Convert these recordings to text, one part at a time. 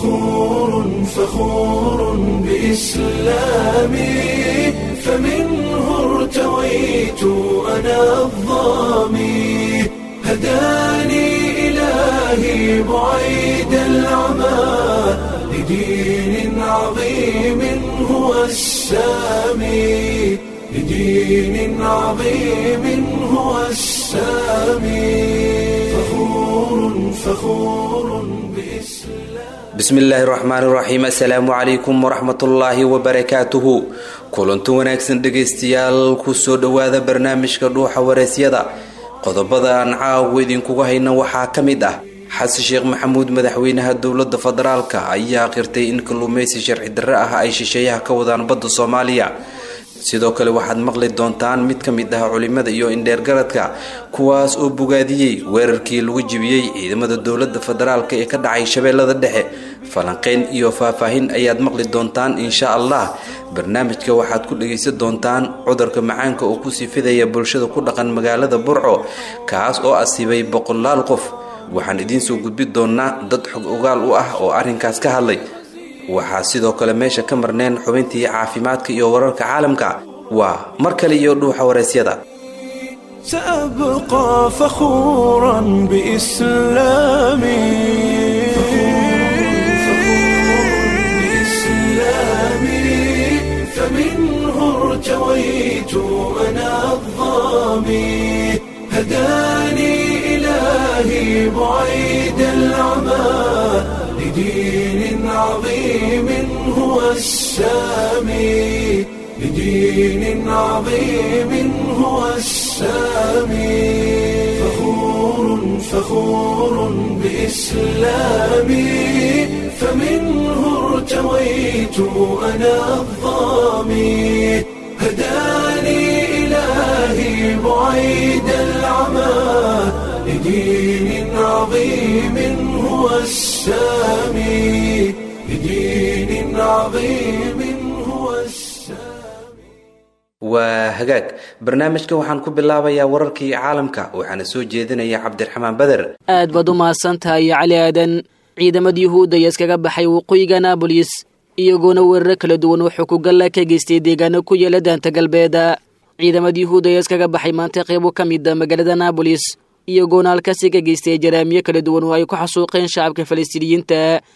فخور فخور بإسلامي فمنه ارتويت أنا الظامي هداني إلهي بعيد العمى لدين عظيم هو السامي لدين عظيم هو السامي فخور فخور بإسلام bismillaahi raxmaan raxiim assalaamu calaykum waraxmatullaahi wabarakaatuhu kulanti wanaagsan dhegaystayaal kusoo dhowaada barnaamijka dhuuxa wareysyada qodobada aan caawa idinkuga hayna waxaa ka mid ah xasan sheekh maxamuud madaxweynaha dowlada federaalka ayaa qirtay in kalluumeysi sharci darre ah ay shisheeyaha ka wadaan badda soomaaliya sidoo kale waxaad maqli doontaan mid ka mid ah culimada iyo indheergaradka kuwaas oo bogaadiyey weerarkii lagu jibiyey ciidamada dowlada federaalk ee ka dhacay shabeellada dhexe falanqeyn iyo faahfaahin ayaad maqli doontaan insha allah barnaamijka waxaad ku dhagaysan doontaan cudurka macaanka oo kusii fidaya bulshada ku dhaqan magaalada burco kaas oo asiibay boqolaal qof waxaan idiin soo gudbi doonaa dad xog ogaal u ah oo arrinkaas ka hadlay waxaa sidoo kale meesha ka marneen xubintii caafimaadka iyo wararka caalamka waa mar kale iyo dhuuxa wareysyada سأبقى فخورا بإسلامي فمنه ارتويت أنا الظامي هداني إلهي بعيد العمى لدين عظيم هو السامي لدين عظيم هو السامي فخور فخور بإسلامي فمنه ارتويت أنا الظامي هداني إلهي بعيد العمى لدين عظيم هو السامي لدين عظيم هو السامي waa hagaag barnaamijka waxaan ku bilaabayaa wararkii caalamka waxaana soo jeedinaya cabdiraxmaan beder aad baad u mahadsantahay cali aadan ciidamada yuhuudda ayaa iskaga baxay waqooyiga naabolis iyagoona weeraro kala duwan wuxuu ku galla ka geystay deegaano ku yaala daanta galbeeda ciidamada yuhuudda ayaa iskaga baxay maanta qeybo ka mid a magaalada naabolis iyagoona halkaasi ka geystay jaraamiyo kala duwan oo ay ku xasuuqeen shacabka falastiiniyiinta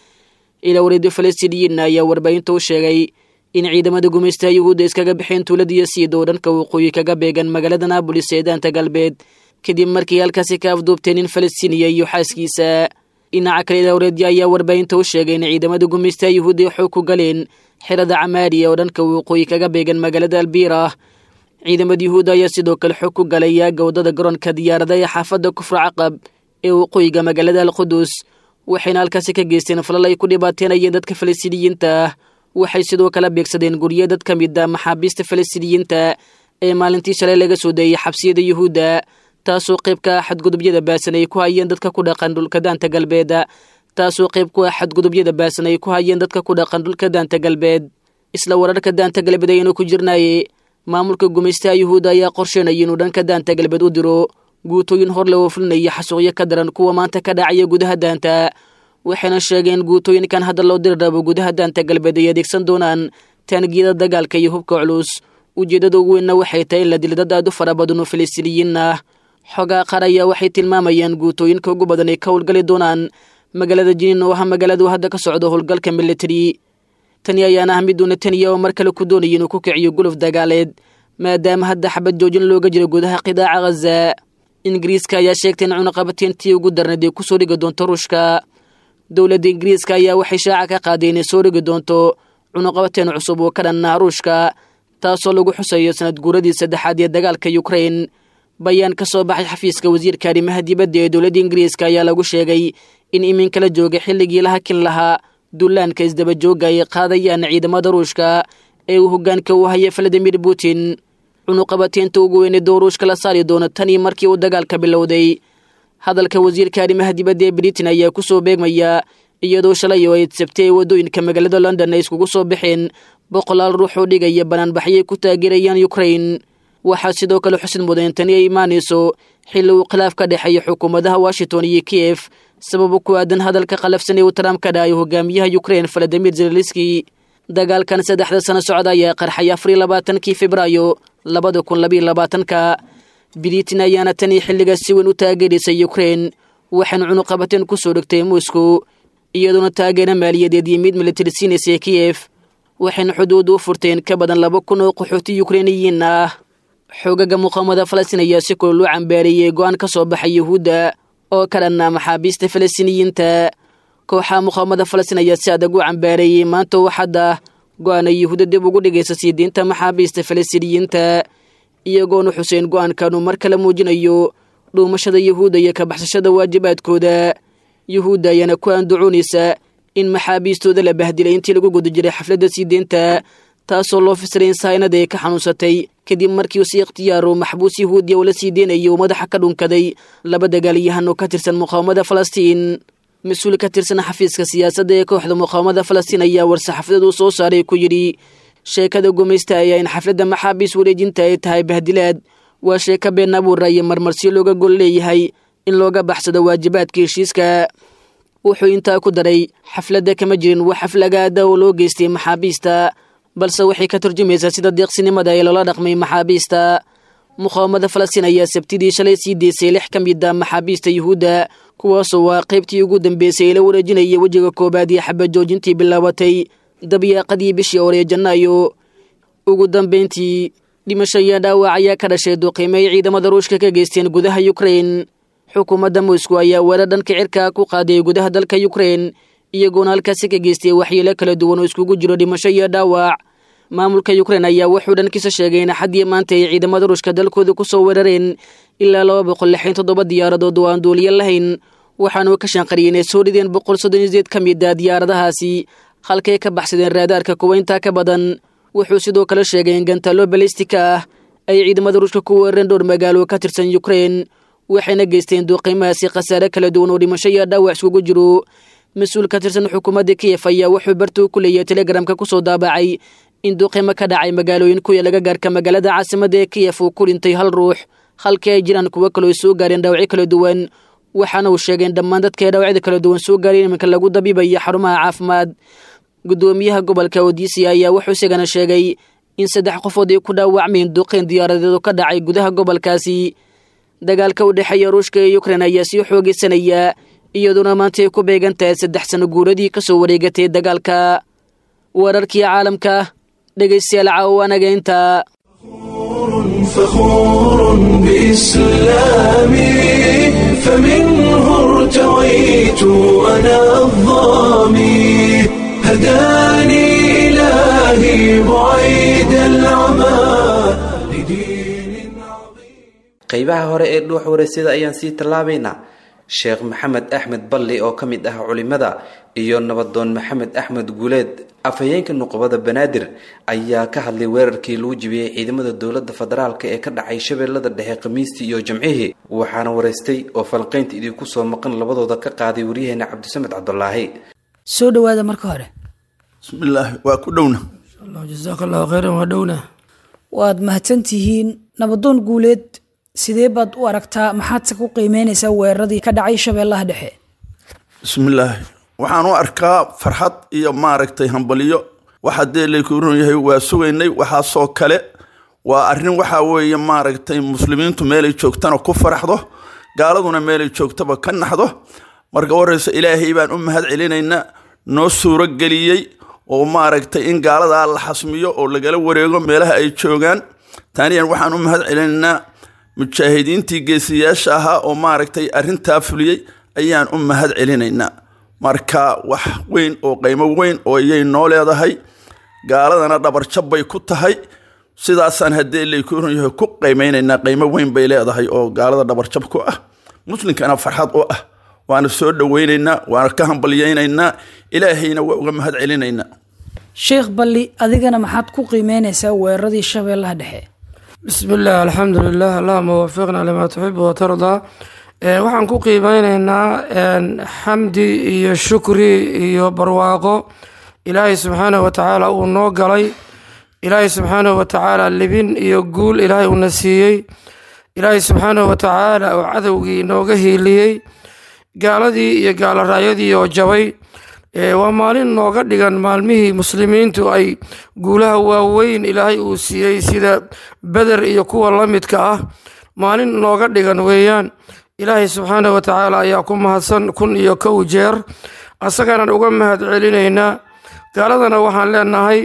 ilaa wareedyo falastiiniyiinna ayaa warbaahinta u sheegay in ciidamada gumaystaha yuhuudda iskaga baxeen tuuladiyo siido dhanka waqooyi kaga beegan magaalada naabolis ee daanta galbeed kadib markii halkaasi ka afduubteen nin falastiiniya iyo xaaskiisa dhinaca kale ilaa wareedyo ayaa warbaahinta u sheegay in ciidamada gumaystaha yuhuudda ay xoog ku galeen xerada camaariya oo dhanka waqooyi kaga beegan magaalada albiira ciidamada yuhuudda ayaa sidoo kale xog ku galay yaaga waddada garoonka diyaarada ee xaafadda kufra caqab ee waqooyiga magaalada alqudus waxayna halkaasi ka geysteen falal ay ku dhibaateenayeen dadka falastiiniyiinta ah waxay sidoo kale beegsadeen guryo dad ka mid a maxaabiista falastiiniyiinta ee maalintii shalay laga soo deeyay xabsiyada yuhuudda taasoo qayb ka ah xadgudubyada baasan ay ku hayeen dadka ku dhaqan dhulka daanta galbeed taasoo qayb ku ah xadgudubyada baasan ay ku hayeen dadka ku dhaqan dhulka daanta galbeed isla wararka daanta galbeed ayaynu ku jirnaaye maamulka gumaystaha yuhuudda ayaa qorsheynaya inuu dhanka daanta galbeed u diro guutooyin hor le oo fulinaya xasuuqyo ka daran kuwa maanta ka dhacaya gudaha daanta waxayna sheegeen guutooyinkan hadda loo diri rabo gudaha daanta galbeed ay adeegsan doonaan taangiyada dagaalka iyo hubka culus ujeeddada ugu weynna waxay tahay in la dilo dad aad u fara badan oo falastiiniyiin ah xogaa qaar ayaa waxay tilmaamayaan guutooyinka ugu badan ay ka howlgali doonaan magaalada jiniin oo ah magaaladu hadda ka socdo howlgalka militari tani ayaana ah mid netanyahu oo mar kale ku doonaya inuu ku kiciyo guluf dagaaleed maadaama hadda xabad joojin looga jiro gudaha qidaaca khaza ingiriiska ayaa sheegtay in cunaqabateyntii ugu darneed ay kusoo dhigi doonto ruushka dowladda ingiriiska ayaa waxay shaaca ka qaaday inay soo dhigi doonto cunuqabateen cusub oo ka dhannaha ruushka taasoo lagu xusayo sanad guuradii saddexaad ee dagaalka yukrain bayaan ka soo baxay xafiiska wasiirka arrimaha dibadda ee dowladda ingiriiska ayaa lagu sheegay in iminka la jooga xilligii la hakin lahaa dullaanka isdabajooga ay qaadayaan ciidamada ruushka ee uu hoggaanka u haya valadimir putin cunuqabateynta ugu weyneed oo ruushka la saari doono tanii markii uu dagaalka bilowday hadalka wasiirka arrimaha dibadda ee britain ayaa ku soo beegmaya iyadoo shalay oo ay sabtay waddooyinka magaalada london ay iskugu soo baxeen boqolaal ruux oo dhigaya banaanbaxyay ku taageerayaan ukrain waxaa sidoo kale xusid mudan tani ay imaanayso xilli uu khilaaf ka dhexeeya xukuumadaha washington iyo kiev sababo ku aadan hadalka qalafsan ee uu trump ka dhahayo hogaamiyaha ukrein valadimir zelaliski dagaalkan saddexda sano socda ayaa qarxay afariyo labaatankii febraayo labada kun labayo labaatanka britain ayaana tan iyo xilligaas si weyn u taageeraysay ukrein waxayna cunuqabateen ku soo dhegtay moscow iyadoona taageera maaliyadeed iyo mid militari siinaysa kiyef waxayna xuduud u furteen ka badan laba kun oo qaxooti ukreiniyiin ah xoogaga muqaamada falastiin ayaa si kula loo cambaareeyey go-aan ka soo baxay yuhuudda oo ka dhanna maxaabiista falastiiniyiinta kooxaha muqaamada falastiin ayaa si adag u cambaareeyey maanta waxadda go-aana yuhuudda dib ugu dhigaysa sii deynta maxaabiista falastiiniyiinta iyagoona xuseen go-aankanuu mar kale muujinayo dhuumashada yuhuudda iyo ka baxsashada waajibaadkooda yuhuudda ayaana ku andacoonaysa in maxaabiistooda la bahdilay intii lagu guda jiray xafladda sii deynta taasoo loo fisiray in saynada ay ka xanuunsatay kadib markii uu si ikhtiyaaro maxbuus yahuudiya oo la sii deynayo uu madaxa ka dhunkaday laba dagaalyahan oo ka tirsan muqaawamada falastiin mas-uul ka tirsan xafiiska siyaasadda ee kooxda muqaawamada falastiin ayaa war-saxaafadad uu soo saaray ku yidhi sheekada gumaysta ayaa in xafladda maxaabiis wareejinta ay tahay bahdilaad waa sheeko been abuura iyo marmarsiyo looga gol leeyahay in looga baxsado waajibaadka heshiiska wuxuu intaa ku daray xafladda kama jirin wax xaflagaada oo loo geystay maxaabiista balse waxay ka turjumaysaa sida deeqsinimada ee loola dhaqmay maxaabiista muqaawamada falastiin ayaa sabtidii shalay sii deysay lix ka mid a maxaabiista yuhuudda kuwaasoo waa qaybtii ugu dambeysay ee la wareejinaya wejiga koobaad iyo xabajoojintii bilaabatay dabyaaqadii bishii hore ee janaayo ugu dambeyntii dhimasho iyo dhaawac ayaa ka dhashay duqiime ay ciidamada ruushka ka geysteen gudaha ukrein xukuumadda moscow ayaa weerar dhanka cirka ku qaaday gudaha dalka ukrein iyagoona halkaasi ka geystay waxyeelo kala duwan oo iskugu jiro dhimasho iyo dhaawac maamulka ukrein ayaa wuxuu dhankiisa sheegay in xaddii maanta ay ciidamada ruushka dalkooda ku soo weerareen ilaa laba boqol lixin toddoba diyaaradood oo aan duuliyo lahayn waxaanuu ka shanqariyay inay soo dhideen boqol soddon iyo sideed ka mid a diyaaradahaasi halkay ka baxsadeen raadaarka kuwa intaa ka badan wuxuu sidoo kale sheegay in gantaalo balistika ah ay ciidamada ruushka ku weerareen dhowr magaalo ka tirsan ukrein waxayna geysteen duuqiimahaasi khasaare kala duwan oo dhimasho iyo dhaawac iskugu jiro mas-uul ka tirsan xukuumadda kiyef ayaa wuxuu bartuu ku leeyahay telegramka kusoo daabacay in duuqiimo ka dhacay magaalooyin kuya laga gaarka magaalada caasimadda ee kiyef uu ku dhintay hal ruux halkii ay jiraan kuwo kaloo soo gaareen dhaawacyo kala duwan waxaana uu sheegay in dhammaan dadka ee dhaawacyada kala duwan soo gaareen iminka lagu dabiibayo xarumaha caafimaad gudoomiyaha gobolka odisia ayaa wuxuu isagana sheegay in saddex qofood ay ku dhaawacmeen duqeen diyaaradeedu ka dhacay gudaha gobolkaasi dagaalka u dhexeeya ruushka iyo ukrein ayaa sii xoogeysanaya iyadoona maanta ay ku beegan tahay saddex sano guuradii ka soo wareegatay dagaalka wararkii caalamka dhegaystayaal caawaanaga intaa فخور بإسلامي فمنه ارتويت أنا الظامي هداني إلهي بعيد العمى لدين عظيم qeybaha hore ee dhuux wareysada ayaan sii tallaabaynaa sheekh maxamed axmed balli oo ka mid ah culimada iyo nabadoon maxamed axmed guuleed afhayeenka nuqubada banaadir ayaa ka hadlay weerarkii lagu jibiyey ciidamada dowladda federaalk ee ka dhacay shabeellada dhexe khamiistii iyo jimcihii waxaana wareystay oo falqaynta idinku soo maqan labadooda ka qaaday waryaheena cabdisamed cabdulaahi soo dhawaada marka hore bismillaahi waa ku dhowna jasaaka allahu khayran waa dhowna waad mahadsantihiin nabadoon guuleed sidee baad u aragtaa maxaadse ku qiimeynaysaa weeraradii ka dhacay shabeellaha dhexe bismillaahi waxaan u arkaa farxad iyo maaragtay hambaliyo waxa dee laykuuran yahay waa sugaynay waxaasoo kale waa arrin waxaa weeye maaragtay muslimiintu meelay joogtana ku faraxdo gaaladuna meelay joogtaba ka naxdo marka waraysa ilaahay baan u mahad celinaynaa noo suuro geliyey oo maaragtay in gaaladaa la xasmiyo oo lagala wareego meelaha ay joogaan taaniyan waxaan u mahad celinaynaa mujaahidiintii geesiyaasha ahaa oo maaragtay arrintaa fuliyey ayaan u mahad celinaynaa marka wax weyn oo qiimo weyn oo iyay noo leedahay gaaladana dhabarjab bay ku tahay sidaasaan haddee laykuuran yahay ku qiimeynaynaa qiimo weyn bay leedahay oo gaalada dhabarjab ku ah muslimkana farxad u ah waana soo dhoweynaynaa waana ka hambalyeynaynaa ilaahayna waa uga mahad celinaynaa sheekh balli adigana maxaad ku qiimeynaysaa weeraradii shabeellaha dhexe bismi illah alxamdu lilah allahuma wafiqna limaa tuxibu watardaa waxaan ku qiimeyneynaa xamdi iyo shukri iyo barwaaqo ilaahay subxaanahu watacaala uu noo galay ilaahay subxaanahu watacaala libin iyo guul ilaahay uuna siiyey ilaahay subxaanahu watacaala oo cadowgii nooga hiiliyey gaaladii iyo gaalaraayadii oo jabay waa maalin nooga dhigan maalmihii muslimiintu ay guulaha waaweyn ilaahay uu siiyey sida beder iyo kuwa la midka ah maalin nooga dhigan weeyaan ilaahay subxaanah wa tacaala ayaa ku mahadsan kun iyo kow jeer asagaanaan uga mahad celinaynaa gaaladana waxaan leenahay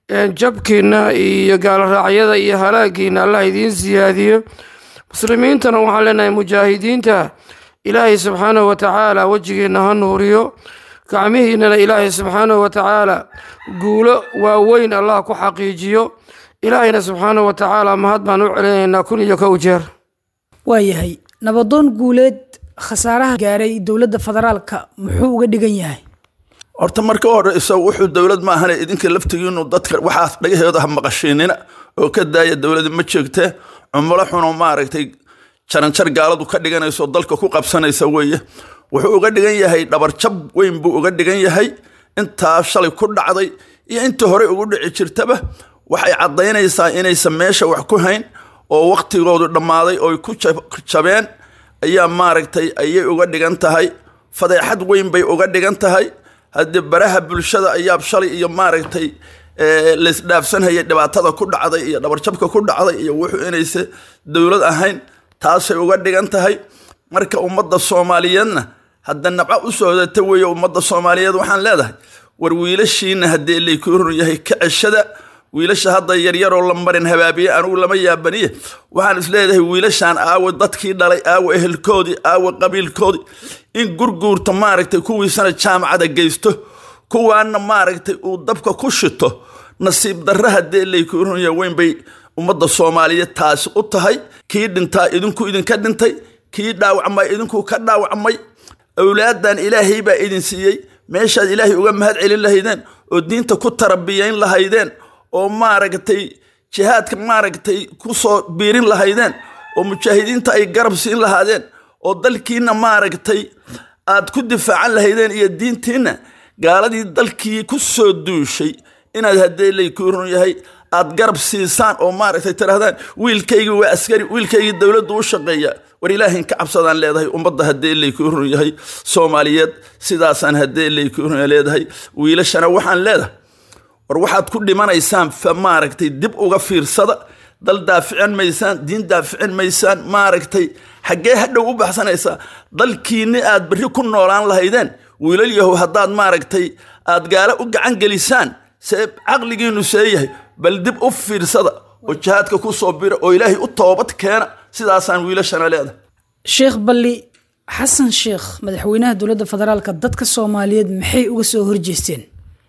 jabkiinna iyo gaaloraacyada iyo halaagiina allah idiin siyaadiyo muslimiintana waxaan leenahay mujaahidiinta ilaahay subxaanahu wa tacaala wejigiinna ha nuuriyo gacmihiinnana ilaahay subxaanahu wa tacaala guulo waaweyn allah ku xaqiijiyo ilaahayna subxaanahu wa tacaala mahad baan u celinaynaa kun iyo kow jeer waayahay nabadoon guuleed khasaaraha gaaray dowladda federaalka muxuu uga dhigan yahay horta marka hore isagu wuxuu dowlad ma ahane idinka laftigiinu dadka waxaas dhagaheeda ha maqashiinina oo ka daaya dowladi ma jeegtee cumulo xuno maaragtay jaranjar gaaladu ka dhiganayso dalka ku qabsanaysa weeye wuxuu uga dhigan yahay dhabarjab weyn buu uga dhigan yahay intaa shalay ku dhacday iyo intii hore ugu dhici jirtaba waxay caddaynaysaa inaysan meesha wax ku hayn oo wakhtigoodu dhammaaday ooy ku jabeen ayaa maaragtay ayay uga dhigan tahay fadeexad weyn bay uga dhigan tahay haddii baraha bulshada ayaa shalay iyo maaragtay laysdhaafsanhayay dhibaatada ku dhacday iyo dhabarjabka ku dhacday iyo wuxuu inaysa dowlad ahayn taasay uga dhigan tahay marka ummadda soomaaliyeedna hadda nabco u socdata weeye ummadda soomaaliyeed waxaan leedahay war wiilashiina haddii laykuu run yahay ka ceshada wiilasha hadda yaryaroo la marin habaabiye anugu lama yaabaniye waxaan is leedahay wiilashaan aawe dadkii dhalay aawe ehelkoodii aawe qabiilkoodii in gurguurta maaragtay kuwiisana jaamacada geysto kuwaana maaragtay uu dabka ku shito nasiib darra haddii laykuu run yahay weyn bay ummadda soomaaliyeed taasi u tahay kii dhintaa idinku idinka dhintay kii dhaawacmay idinku ka dhaawacmay awlaadan ilaahay baa idin siiyey meeshaad ilaahay uga mahad celin lahaydeen oo diinta ku tarabiyayn lahaydeen oo maaragtay jihaadka maaragtay ku soo biirin lahaydeen oo mujaahidiinta ay garab siin lahaadeen oo dalkiina maaragtay aad ku difaacan lahaydeen iyo diintiinna gaaladii dalkii ku soo duushay inaad haddee laykuu run yahay aad garab siisaan oo maaragtay tirahdaan wiilkaygii waa askari wiilkaygii dowladdu u shaqeeya war ilaahin ka cabsadaan leedahay ummadda haddee laykuu run yahay soomaaliyeed sidaasaan haddee laykuu run leedahay wiilashana waxaan leedahay war waxaad ku dhimanaysaan fa maaragtay dib uga fiirsada dal daaficin maysaan diin daaficin maysaan maaragtay xaggee hadhow u baxsanaysaa dalkiinni aad berri ku noolaan lahaydeen wiilal yahow haddaad maaragtay aad gaalo u gacan gelisaan see caqligiinu see yahay bal dib u fiirsada oo jihaadka ku soo bira oo ilaahay u toobad keena sidaasaan wiilashana leedahay sheekh balli xasan sheekh madaxweynaha dowladda federaalka dadka soomaaliyeed maxay uga soo horjeesteen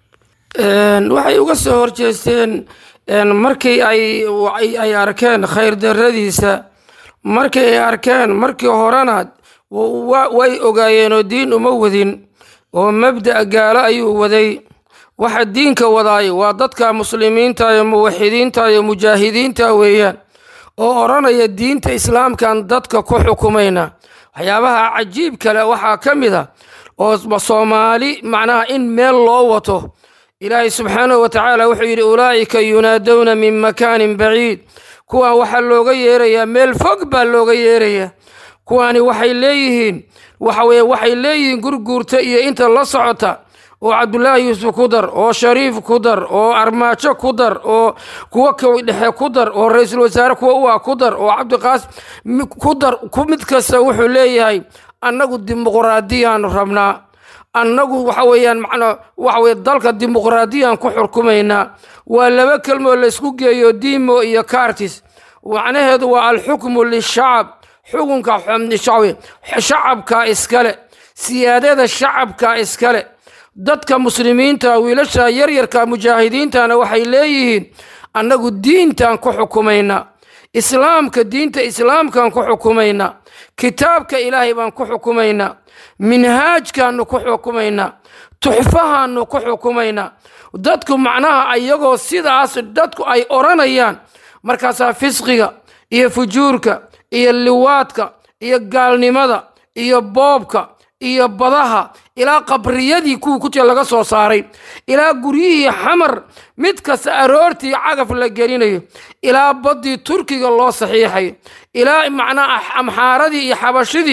waxay uga soo horjeesteen markii ay arkeen khayr daradiisa markii ay arkeen markii horena way ogaayeenoo diin uma wadin oo mabda' gaalo ayuu waday waxa diinka wadaay waa dadka muslimiinta iyo muwaxidiinta iyo mujaahidiinta weeyaan oo odhanaya diinta islaamkan dadka ku xukumayna waxyaabaha cajiib kale waxaa ka mid a oo soomaali macnaha in meel loo wato ilaahay subxaanahu wa tacaala wuxuu yidhi ulaa'ika yunaadowna min makaanin baciid kuwan waxaa looga yeerayaa meel fog baa looga yeerayaa kuwaani waxay leeyihiin waxaweye waxay leeyihiin gurguurta iyo inta la socota oo cabdulaahi yuusuf ku dar oo shariif ku dar oo armaajo ku dar oo kuwa dhexe ku dar oo ra-iisul wasaare kuwa u ah ku dar oo cabdiqaas ku dar mid kasta wuxuu leeyahay annagu dimuqraadiyaan rabnaa annagu waxa weeyaan macnaa waxa weye dalka dimuqraadiyaan ku xurkumaynaa waa laba kelmoo laysku geeyo dimo iyo cartis macnaheedu waa alxukmu lishacab xukunka shacabka iskale siyaadada shacabka iskale dadka muslimiinta wiilasha yaryarka mujaahidiintana waxay leeyihiin annagu diintaan ku xukumaynaa islaamka diinta islaamkaan ku xukumaynaa kitaabka ilaahay baan ku xukumaynaa minhaajkaanu ku xukumaynaa tuxfahaanu ku xukumaynaa dadku macnaha iyagoo sidaas dadku ay odhanayaan markaasaa fisqiga iyo fujuurka iyo liwaadka iyo gaalnimada iyo boobka iyo badaha ilaa qabriyadii kuwii ku jira laga soo saaray ilaa guryihii xamar mid kasta aroortii cagaf la gelinayo ilaa baddii turkiga loo saxiixayo ilaa macnaa amxaaradii iyo xabashidii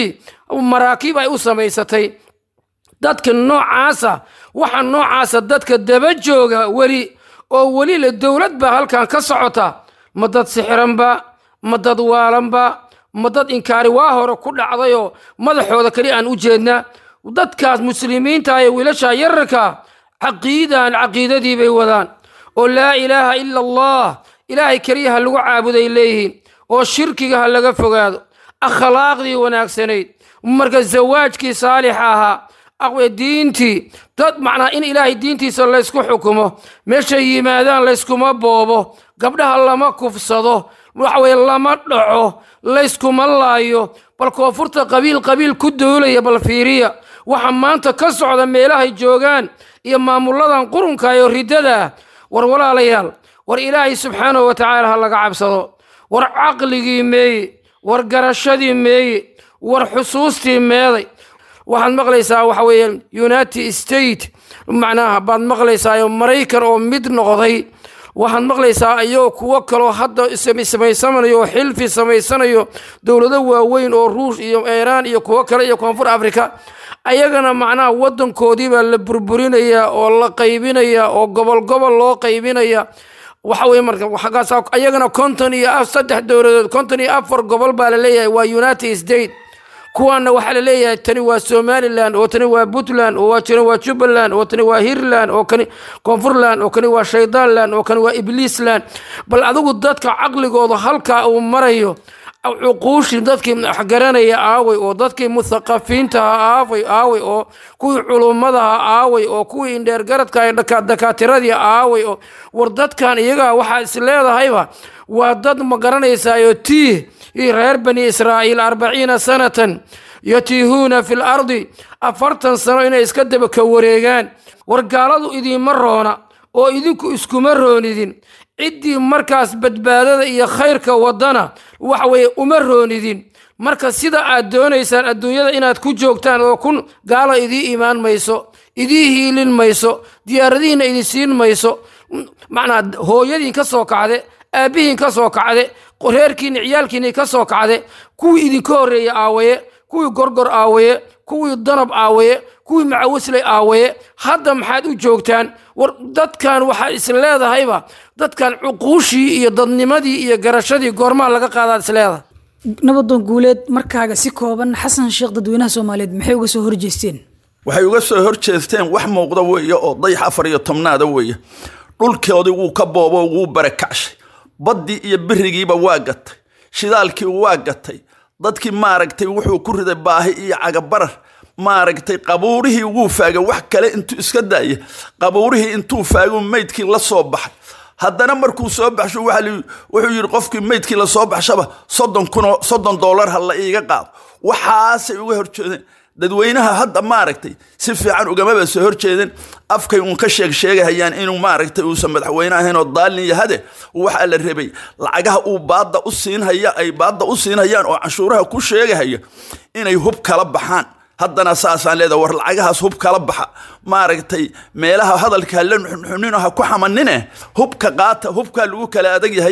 maraakiib ay u samaysatay dadka noocaasa waxa noocaasa dadka daba jooga weli oo weli le dowlad baa halkan ka socota ma dad sixiranba ma dad waalanba ma dad inkaari waa hore ku dhacdayoo madaxooda keli aan u jeedna dadkaas muslimiinta ee wiilasha yararka caqiidan caqiidadii bay wadaan oo laa ilaaha ila allah ilaahay keliya ha lagu caabuday leeyihiin oo shirkiga ha laga fogaado akhlaaqdii wanaagsanayd marka zawaajkii saalixa ahaa aqwe diintii dad macnaa in ilaahay diintiisa laysku xukumo meeshay yimaadaan layskuma boobo gabdhaha lama kufsado waxweye lama dhaco layskuma laayo bal koonfurta qabiil qabiil ku doolaya bal fiiriya waxa maanta ka socda meelahay joogaan iyo maamuladan qurunka iyo riddada war walaalayaal war ilaahay subxaanahu wa tacaala ha laga cabsado war caqligii meeye war garashadii meeye war xusuustii meeday waxaad maqlaysaa waxa weeye united state macnaha baad maqlaysaa maraykan oo mid noqday waxaad maqlaysaa iyagoo kuwo kaloo hadda samaysanayo oo xilfi samaysanayo dowlado waaweyn oo ruush iyo iiraan iyo kuwo kale iyo koonfur africa ayagana macnaha wadankoodii baa la burburinaya oo la qaybinaya oo gobol gobol loo qaybinaya waxa weye marka xaggaas ayagana konton iyo saddex dowladood konton iyo afar gobol baa la leeyahay waa united state kuwaana waxaa la leeyahay tani waa somalilan oo tani waa puntland oo tani waa jubbaland oo tani waa hiirland oo kani koonfurland oo kani waa shaydaanland oo kani waa ibliisland bal adigu dadka caqligooda halkaa uu marayo cuquushii dadkii waxgaranaya aaway oo dadkii muthaqafiintaha aaway aaway oo kuwii culummadaha aaway oo kuwii indheergaradka dakaatiradii aaway oo war dadkan iyagaa waxaa is leedahayba waa dad ma garanaysaayo tiih iyo reer bani israa'iil arbaciina sanatan yatiihuuna fi lardi afartan sano inay iska daba ka wareegaan war gaaladu idiinma roona oo idinku iskuma roonidin ciddii markaas badbaadada iyo khayrka waddana waxa weeye uma roonidin marka sida aad doonaysaan adduunyada inaad ku joogtaan oo kun gaala idii imaan mayso idii hiilin mayso diyaaradihiinna idin siin mayso macnaa hooyadiin ka soo kacde aabbihiin ka soo kacde reerkiinni ciyaalkiinni ka soo kacde kuwii idinka horreeye aawaye kuwii gorgor aawaye kuwii danab aawaye kuwii macawisley aawaye hadda maxaad u joogtaan war dadkan waxaa is leedahayba dadkan cuquushii iyo dadnimadii iyo garashadii goormaa laga qaadaad is leedahay nabadoon guuleed markaaga si kooban xasan sheekh dadweynaha soomaaliyeed maxay uga soo horjeesteen waxay uga soo horjeesteen wax muuqda weeye oo dayax afar iyo tobnaada weeye dhulkoodii wuu ka boobo wuu barakacshay baddii iyo birigiiba waa gatay shidaalkii waa gatay dadkii maaragtay wuxuu ku riday baahi iyo cagabarar maaragtay qabuurihii wuu faagay wax kale intuu iska daaya qabuurihii intuu faaguu meydkii la soo baxay haddana markuu soo baxsho wuxuu yidhi qofkii meydkii lasoo baxshaba soddon kunoo soddon doolar ha la iiga qaado waxaasay uga horjeedeen dadweynaha hadda maaragtay si fiican ugamaba soo horjeedeen afkay uun ka sheeg sheegahayaan inuu maaragtay uusan madaxweyne ahayn oo daalin yahade waxaa la rabay lacagaha uu baadda u siinhaya ay baadda u siinhayaan oo canshuuraha ku sheegahaya inay hub kala baxaan haddana saasaan leedahay war lacagahaas hub kala baxa maaragtay meelaha hadalka la nuxnino ha ku xamanine hubka qaata hubkaa lagu kala adag yahay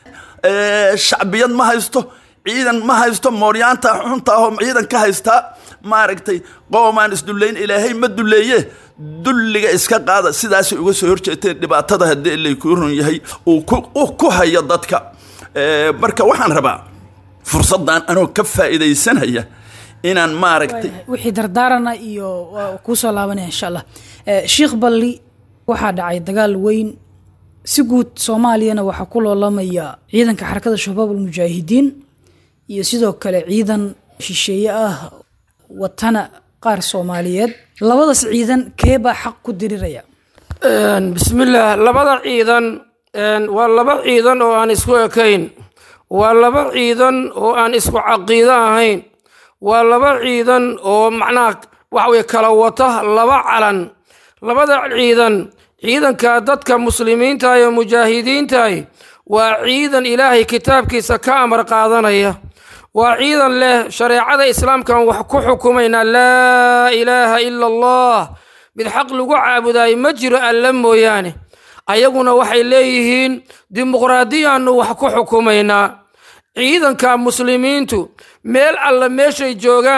shacbiyad ma haysto ciidan ma haysto mooryaanta xuntaahoo ciidan ka haystaa maaragtay qoomaan isdullayn ilaahay ma dulleeye dulliga iska qaada sidaasay uga soo horjeeteen dhibaatada haddii ilay kuu run yahay uu ku hayo dadka marka waxaan rabaa fursaddan anoo ka faa'iidaysanaya inaan maaragtay wixii dardaarana iyo waa kuu soo laabanaya insha allah sheikh balli waxaa dhacay dagaal weyn si guud soomaaliyana waxaa ku loolamaya ciidanka xarakada shabaab almujaahidiin iyo sidoo kale ciidan shisheeye ah watana qaar soomaaliyeed labadaas ciidan kee baa xaq ku diriraya bismillaah labada ciidan waa laba ciidan oo aan isku ekayn waa laba ciidan oo aan isku caqiido ahayn waa laba ciidan oo macnaha waxa weye kala wata laba calan labada ciidan ciidanka dadka muslimiinta iyo mujaahidiintahi waa ciidan ilaahay kitaabkiisa ka amar qaadanaya waa ciidan leh shareecada islaamkan wax ku xukumaynaa laa ilaaha ila allah mid xaq lagu caabudayo ma jiro alla mooyaane ayaguna waxay leeyihiin dimuqraadiyaannu wax ku xukumaynaa ciidanka muslimiintu meel alla meeshay joogaan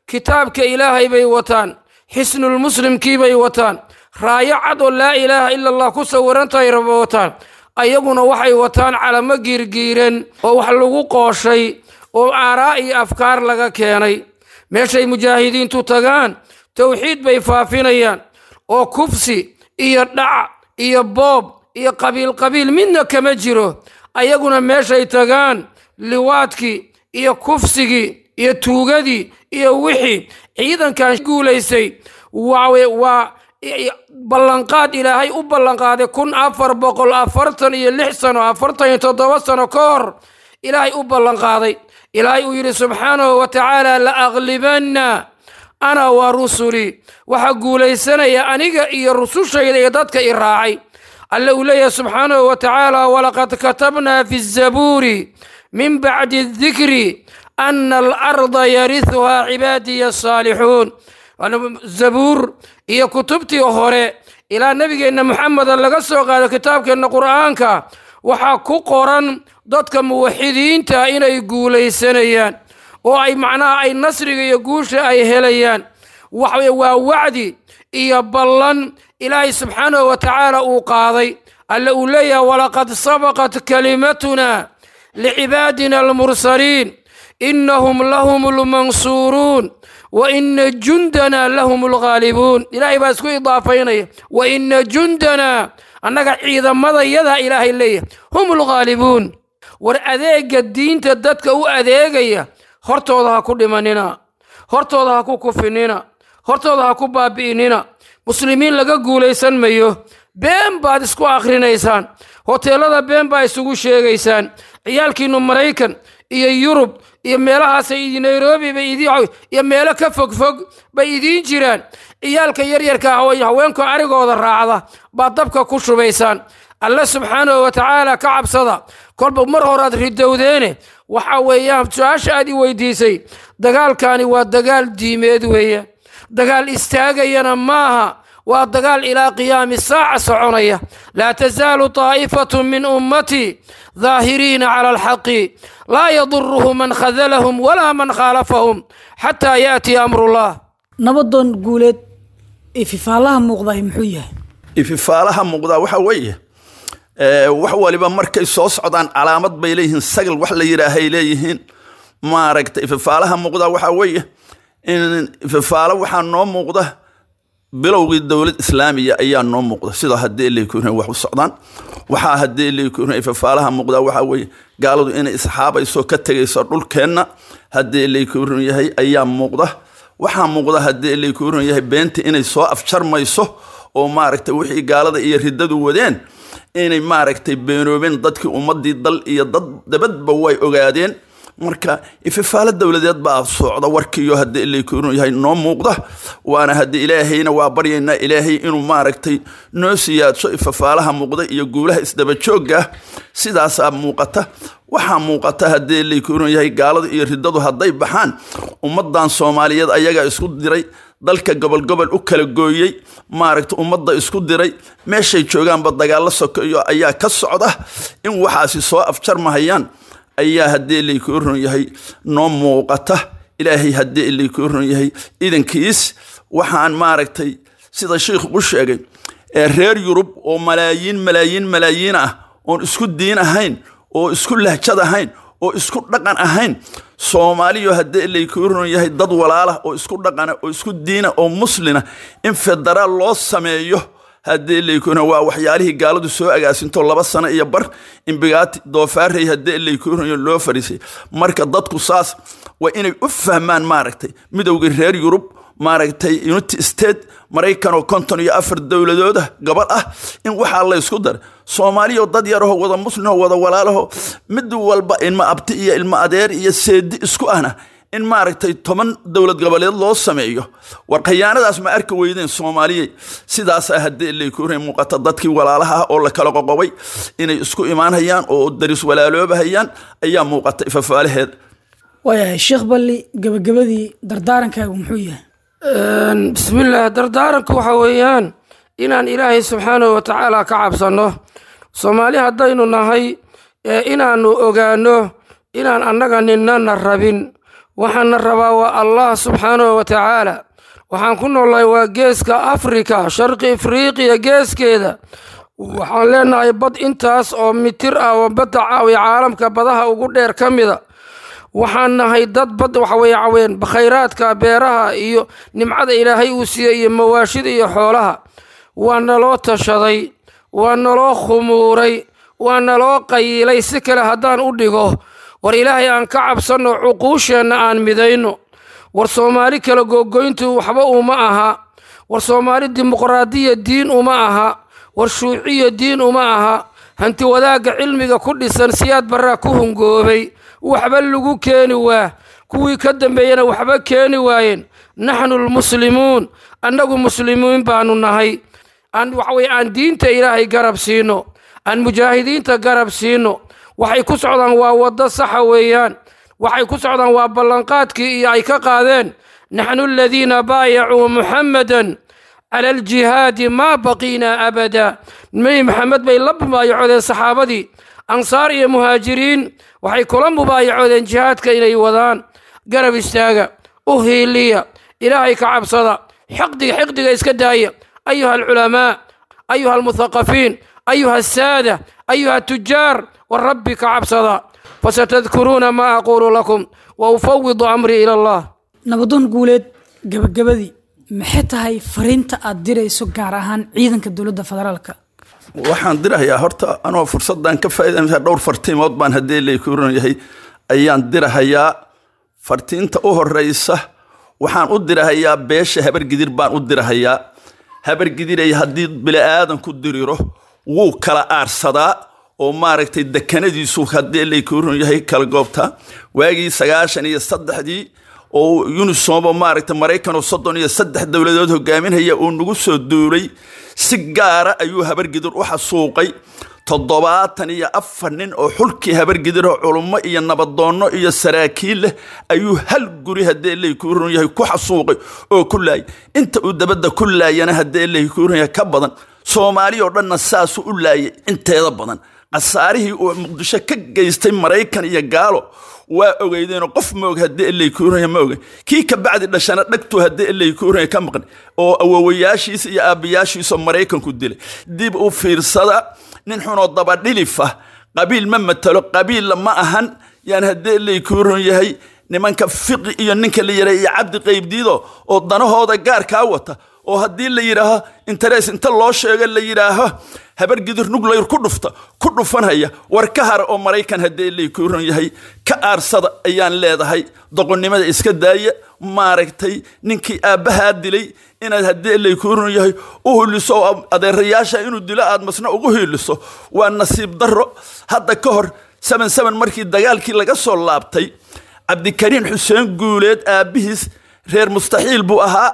kitaabka ilaahay bay wataan xisnulmuslimkii bay wataan raayo cad oo laa ilaaha ila allah ku sawirantahay raba wataan ayaguna waxay wataan calamo giirgiiran oo wax lagu qooshay oo aaraa iyo afkaar laga keenay meeshay mujaahidiintu tagaan towxiid bay faafinayaan oo kufsi iyo dhac iyo boob iyo qabiil qabiil midna kama jiro ayaguna meeshay tagaan liwaadkii iyo kufsigii iyo tuugadii iyo wixii ciidankan guulaystay waa waa ballanqaad ilaahay u ballanqaaday kun afar boqol afartan iyo lix sano afartan iyo toddoba sano ka hor ilaahay u ballanqaaday ilaahay uu yidhi subxaanahu wa tacaala la aqlibanna ana wa rusulii waxaa guulaysanaya aniga iyo rusushayda iyo dadka i raacay alle uu leeyahay subxaanahu wa tacaala walaqad katabnaa fi zabuuri min bacdi dikri ana alarda yarihuhaa cibaadiya asaalixuun zabuur iyo kutubtii hore ilaa nebigeenna moxameda laga soo qaado kitaabkeenna qur'aanka waxaa ku qoran dadka muwaxidiinta inay guulaysanayaan oo ay macnaha ay nasriga iyo guusha ay helayaan waxaweye waa wacdi iyo ballan ilaahay subxaanahu wa tacaala uu qaaday alle uu leeyahay walaqad sabaqat kalimatuna licibaadina almursaliin inahum lahum lmansuuruun wa ina jundana lahum lghaalibuun ilaahay baa isku idaafaynaya wa ina jundana annaga ciidamadayada ilaahay leeyahay hum lghaalibuun war adeega diinta dadka u adeegaya hortooda ha ku dhimanina hortooda ha ku kufinina hortooda ha ku baabi'inina muslimiin laga guulaysan mayo been baad isku akhrinaysaan hoteelada been baa isugu sheegaysaan ciyaalkiinnu maraykan iyo yurub iyo meelahaasay nairobi bay idin iyo meelo ka fogfog bay idiin jiraan ciyaalka yaryarka haweenka arigooda raacda baad dabka ku shubaysaan alle subxaanahu wa tacaala ka cabsada kolba mar horaad ridowdeene waxa weeyaan su-aasha aad i weydiisay dagaalkani waa dagaal diimeed weeyaan dagaal istaagayana maaha waa dagaal ilaa qiyaami saaca soconaya laa tasaalu taa'ifatu min ummatii daahiriina cala alxaqi laa yaduruhu man khadalahum walaa man khaalafahum xataa yaatiya amrullah nabadoon guuleed ififaalaha muuqdahay muxuu yahay ififaalaha muuqdaa waxa weeye wax waliba markay soo socdaan calaamad bay leeyihiin sagal wax la yidhaahay leeyihiin maaragta ififaalaha muuqdaa waxaa weeye in ififaalo waxaa noo muuqda bilowgii dowlad islaamiya ayaa noo muuqda sida haddii laykun wax u socdaan waxaa haddii laykun ififaalaha muuqdaa waxaa weeye gaaladu inay isxaabayso ka tegayso dhulkeenna haddii laykun yahay ayaa muuqda waxaa muuqda haddii laykun yahay beenta inay soo afjarmayso oo maaragta wixii gaalada iyo riddadu wadeen inay maaragtay beenoobeen dadkii ummadii dal iyo dad dabadba way ogaadeen marka ififaalo dowladeed baa socda warkiiyo haddii laykunu yahay noo muuqda waana haddii ilaahayna waa baryaynaa ilaahay inuu maaragtay noo siyaadso ififaalaha muuqda iyo guulaha isdabajoogga sidaasaa muuqata waxaa muuqata haddii laykunu yahay gaaladu iyo riddadu hadday baxaan ummadan soomaaliyeed ayagaa isku diray dalka gobolgobol u kala gooyey maaragta ummadda isku diray meeshay joogaanba dagaallo sokeeyo ayaa ka socda in waxaasi soo afjarmahayaan ayaa haddii laykuu ron yahay noo muuqata ilaahay haddii laykuu ron yahay idankiis waxaan maaragtay sida sheikhu u sheegay ee reer yurub oo malaayiin malaayiin malaayiin ah oon isku diin ahayn oo isku lahjad ahayn oo isku dhaqan ahayn soomaaliyo haddii laykuu ron yahay dad walaalah oo isku dhaqana oo isku diina oo muslina in federaal loo sameeyo haddii laykuna waa waxyaalihii gaaladu soo agaasinto laba sano iyo bar imbigaati doofaarey haddii laykuna loo fariisay marka dadku saas waa inay u fahmaan maaragtay midowgii reer yurub maaragtay unity state maraykan oo konton iyo afar dowladooda gabadh ah in waxaa la ysku daray soomaaliyo dad yarahoo wada muslimoo wada walaalaho mid walba ilma abti iyo ilma adeer iyo seedi isku ahna in maaragtay toban dowlad goboleed loo sameeyo war khayaanadaas ma arki weydeen soomaaliyey sidaasaa haddii laykuna muuqata dadkii walaalaha ah oo la kala qoqobay inay isku imaanhayaan oo daris walaaloobahayaan ayaa muuqata ifafaalaheeda waayahay sheekh balli gabagabadii dardaarankaagu muxuu yahay bismillaah dardaaranku waxa weeyaan inaan ilaahay subxaanahu wa tacaala ka cabsanno soomaali haddaynu nahay ee inaannu ogaanno inaan annaga ninnana rabin waxaana rabaa waa allah subxaanahu wa tacaala waxaan ku noolnahay waa geeska afrika sharqi afriiqiya geeskeeda waxaan leenahay bad intaas oo mitir ah oo badda caawiya caalamka badaha ugu dheer ka mida waxaan nahay dad bad waxaweye caween khayraadka beeraha iyo nimcada ilaahay uu siiyey iyo mawaashida iyo xoolaha waa naloo tashaday waa naloo khumuuray waa naloo qayiilay si kale haddaan u dhigo war ilaahay aan ka cabsanno cuquusheenna aan midayno war soomaali kala googoyntu waxba uma aha war soomaali dimuqraadiya diin uma aha war shuuciya diin uma aha hanti wadaagga cilmiga ku dhisan siyaad barraa ku hungoobay waxba lagu keeni waa kuwii ka dambeeyena waxba keeni waayeen naxnu lmuslimuun annagu muslimiin baanu nahay aan waxaweye aan diinta ilaahay garab siino aan mujaahidiinta garab siino waxay ku socdaan waa waddo saxa weeyaan waxay ku socdaan waa ballanqaadkii iyo ay ka qaadeen naxnu aladiina baayacuu muxammadan cala aljihaadi maa baqiinaa abada nebi maxamed bay la mubaayacodeen saxaabadii ansaar iyo muhaajiriin waxay kula mubaayacoodeen jihaadka inay wadaan garab istaaga u hiiliya ilaahay ka cabsada xiqdiga xiqdiga iska daaya ayuha alculamaa ayuha almuthaqafiin ayuha asaada ayuha atujaar warabbi ka cabsada fasatadkuruuna maa aquulu lakum wa ufawidu amrii ila allah nabadoon guuleed gabagabadii maxay tahay fariinta aad dirayso gaar ahaan ciidanka dowladda federaalka waxaan dirahayaa horta anoo fursaddan ka faa'iidaysa dhowr fartiimood baan haddii laykuuran yahay ayaan dirahayaa fartiinta u horeysa waxaan u dirahayaa beesha habargidir baan u dirahayaa habargidiray haddii bili-aadan ku diriro wuu kala aarsadaa oo maaragtay dekanadiisu haddii laykuuran yahay kala goobta waagii sagaashan iyo saddexdii oo unisomo maaragtay maraykan oo soddon iyo saddex dowladood hogaaminaya uu nagu soo duulay si gaara ayuu habargidir u xasuuqay toddobaatan iyo afar nin oo xulkii habargidir oo culummo iyo nabadoonno iyo saraakiil leh ayuu hal guri haddii laykuuran yahay ku xasuuqay oo ku laayay inta uu dabadda ku laayana haddii laykuuran yahay ka badan soomaali oo dhanna saasuu u laayay inteeda badan khasaarihii uu muqdisho ka geystay maraykan iyo gaalo waa ogeydeenoo qof maog haddii laykuuranya ma ogey kii ka bacdi dhashana dhagtuu haddii laykuuranya ka maqan oo awowayaashiisa iyo aabbayaashiisoo maraykanku dilay dib u fiirsada nin xunoo dabadhilifa qabiil ma matalo qabiilla ma ahan yaan haddii laykuuran yahay nimanka fiqi iyo ninka la yidhaha iyo cabdi qaybdiido oo danahooda gaarkaa wata oo haddii la yidhaaho interes inta loo sheego la yidhaaho habargidir nuglayr ku dhufta ku dhufanhaya war ka hara oo maraykan haddii laykuuran yahay ka aarsada ayaan leedahay doqonnimada iska daaya maaragtay ninkii aabbahaa dilay inaad haddii laykuuran yahay u hiliso oo adeerayaasha inuu dilo aad masna ugu hiliso waa nasiib darro hadda ka hor saban saban markii dagaalkii laga soo laabtay cabdikariin xuseen guuleed aabbihiis reer mustaxiil buu ahaa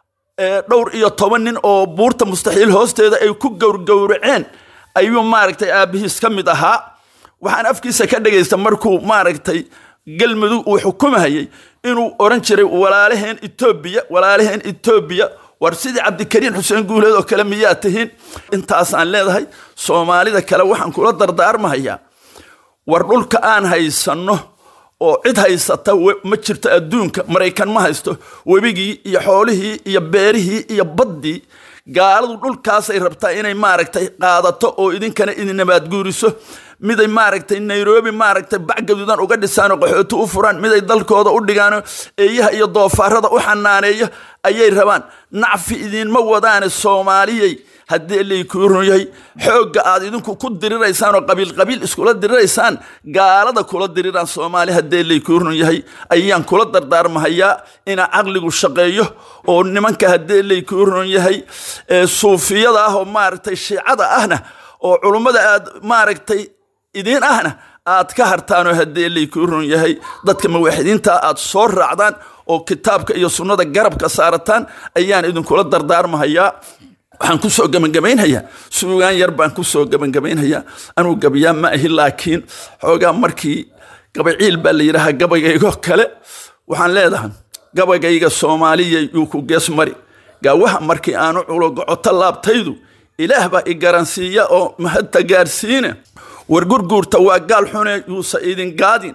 dhowr iyo toban nin oo buurta mustaxiil hoosteeda ay ku gowrgowraceen ayuu maaragtay aabbihiis ka mid ahaa waxaan afkiisa ka dhagaysta markuu maaragtay galmudug uu xukumahayay inuu oran jiray walaalaheen etoobiya walaalaheen etoobiya war sidii cabdikariin xuseen guuleed oo kale miyaa tihiin intaasaan leedahay soomaalida kale waxaan kula dardaarmahayaa war dhulka aan haysanno oo cid haysata ma jirto adduunka maraykan ma haysto webigii iyo xoolihii iyo beerihii iyo baddii gaaladu dhulkaasay rabtaa inay maaragtay qaadato oo idinkana idin nabaadguuriso miday maaragtay nairobi maaragtay bacgaduudan uga dhisaan oo qaxooti u furaan miday dalkooda u dhigaan eeyaha iyo doofaarada u xanaaneeyo ayay rabaan nacfi idinma wadaane soomaaliyey haddii laykuurun yahay xoogga aad idinku ku diriraysaan oo qabiil qabiil iskula diriraysaan gaalada kula diriraan soomaali haddii laykuurun yahay ayaan kula dardaarmahayaa ina caqligu shaqeeyo oo nimanka haddii laykuurun yahay suufiyada ah oo maaragtay shiicada ahna oo culummada aad maaragtay idiin ahna aad ka hartaanoo haddii laykuurun yahay dadka mawaaxidiinta aad soo raacdaan oo kitaabka iyo sunnada garabka saarataan ayaan idinkula dardaarmahayaa waxaan ku soo gebagabaynhayaa suugaan yar baan ku soo gebagabaynhayaa anuu gabayaa ma ahi laakiin xoogaa markii gabaciil baa la yidhaahaa gabaygaygoo kale waxaan leedahay gabaygayga soomaaliya yuu ku gees mari gaawaha markii aanu culogocoto laabtaydu ilaah baa i garansiiya oo mahadta gaarsiine war gurguurta waa gaal xune yuusa idin gaadin